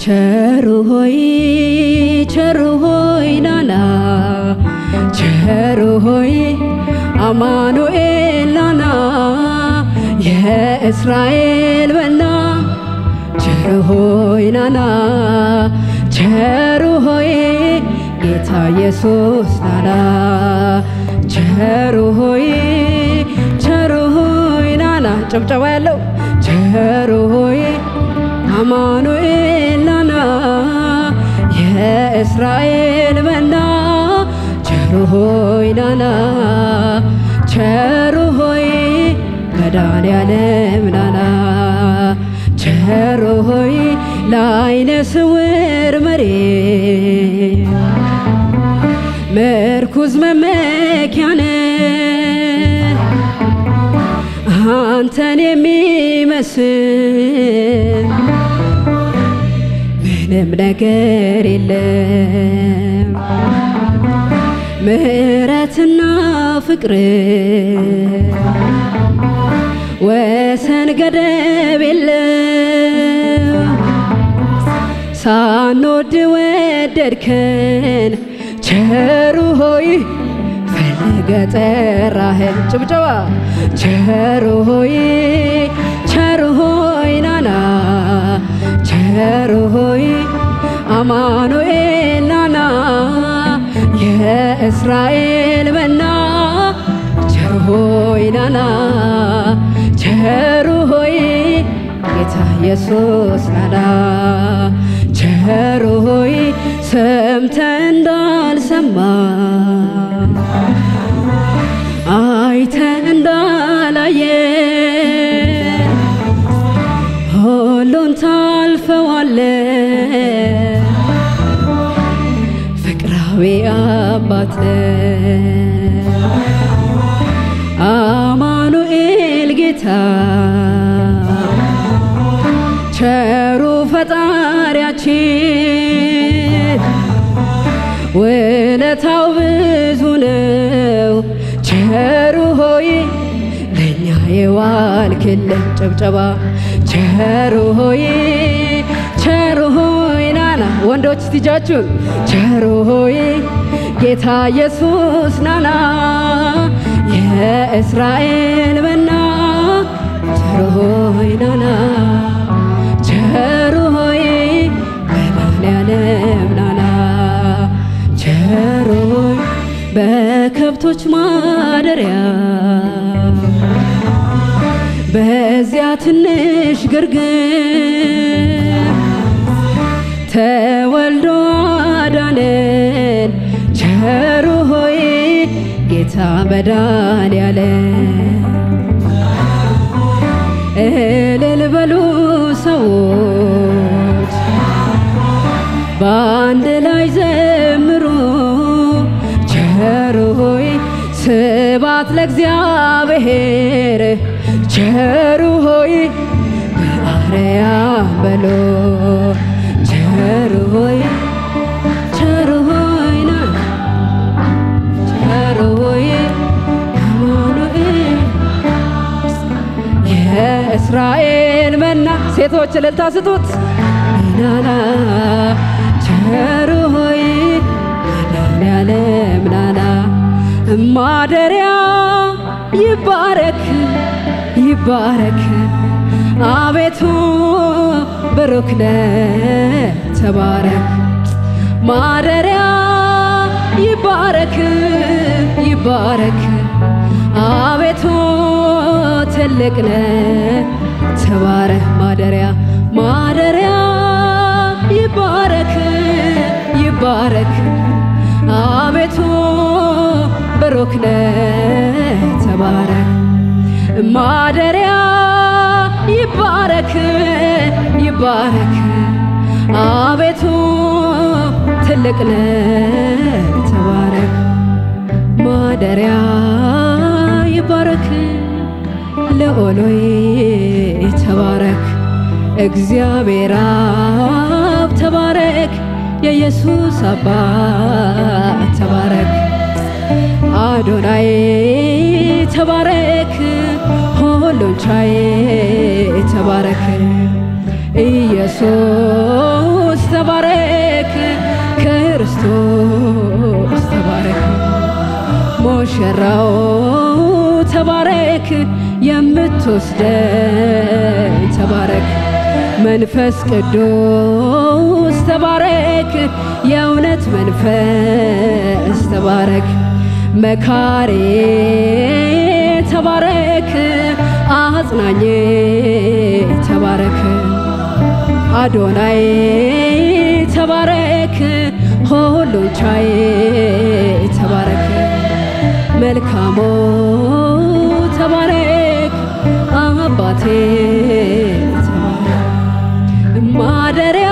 ቸሩ ሆይ ቸሩ ሆይ ናና ቸሩ ሆይ አማኑኤል ናና የእስራኤል በና ቸሩ ሆይ ናና ቸሩ ሆይ ጌታ ኢየሱስ ናና ቸሩ ሆይ ቸሩ ሆይ ናና ጭብጨባ ያለው ቸሩ ሆይ አማኑኤል ናና የእስራኤል መና ቸሩ ሆይ ናና ቸሩ ሆይ መድኃኔዓለም ናና ቸሩ ሆይ ለዓይነ ስውር መሪ ምርኩዝ መመኪያነ አንተን የሚመስል ምንም ነገር የለም። ምሕረትና ፍቅር ወሰን ገደብ የለም። ሳንወድ ወደድከን ቸሩ ሆይ ፈልገ ጠራህን። ጭብጨባ ቸሩ ሆይ ቸሩ ሆይ ናና ቸሩ ሆይ አማኑኤል ናና የእስራኤል መና ቸሩ ሆይ ናና ቸሩ ሆይ ጌታ ኢየሱስ ናና ቸሩ ሆይ ሰምተ እንዳልሰማ አይተ እንዳላየ ሁሉን ታልፈዋለ ፍቅራዊ አባት አማኑኤል ጌታ ቸሩ ፈጣሪያችን ውለታው ብዙ ነው። ቸሩ ሆይ ለእኛ የዋልክልን ጭብጨባ ቸሩ ሆይ ቸሩ ሆይ ናና ወንዶች እስቲጃችሁን ቸሩ ሆይ ጌታ ኢየሱስ ናና የእስራኤል መና ቸሩ ሆይ ናና ቸሩ ሆይ መድኃኔዓለም ናና ቸሩ ሆይ በከብቶች ማደሪያ በዚያ ትንሽ ግርግር ተወልዶ አዳነን ቸሩ ሆይ ጌታ መድኃኔዓለም እልል በሉ ሰዎች በአንድ ላይ ዘምሩ ቸሩ ሆይ ስባት ለእግዚአብሔር ቸሩ ሆይ በአርያም በሎ ቸሩ ሆይ ቸሩ ሆይ ና ቸሩ ሆይ አማኑኤል የእስራኤል መና ሴቶች እልልታ ስጡት ናና ቸሩ ሆይ መድኃኔዓለም ናና ማደሪያ ይባረክ ይባረክ አቤቱ ብሩክ ነህ ተባረክ ማደሪያ ይባረክ ይባረክ አቤቱ ትልቅ ነህ ተባረክ ማደሪያ ማደሪያ ይባረክ ይባረክ አቤቱ ብሩክ ነህ ተባረክ ማደሪያ ይባረክ ይባረክ አቤቱ ትልቅ ነህ ተባረክ ማደሪያ ይባረክ ልዑሎይ ተባረክ እግዚአብሔር አብ ተባረክ የኢየሱስ አባት ተባረክ አዶናይ ተባረክ ሁሉን ቻይ ተባረክ ኢየሱስ ተባረክ የምትወስደኝ ተባረክ መንፈስ ቅዱስ ተባረክ የእውነት መንፈስ ተባረክ መካሬ ተባረክ አጽናኜ ተባረክ አዶናይ ተባረክ ሁሉን ቻይ ተባረክ መልካሞ ተባረክ አባቴ ተባረክ ማደሪያ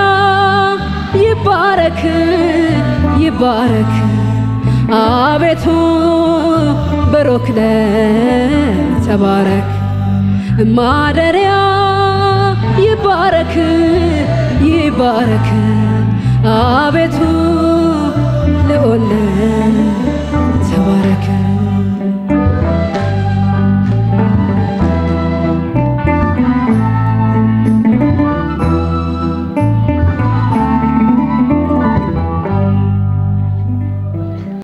ይባረክ ይባረክ አቤቱ ብሩክ ነህ ተባረክ ማደሪያ ይባረክ ይባረክ አቤቱ ልዑል ነህ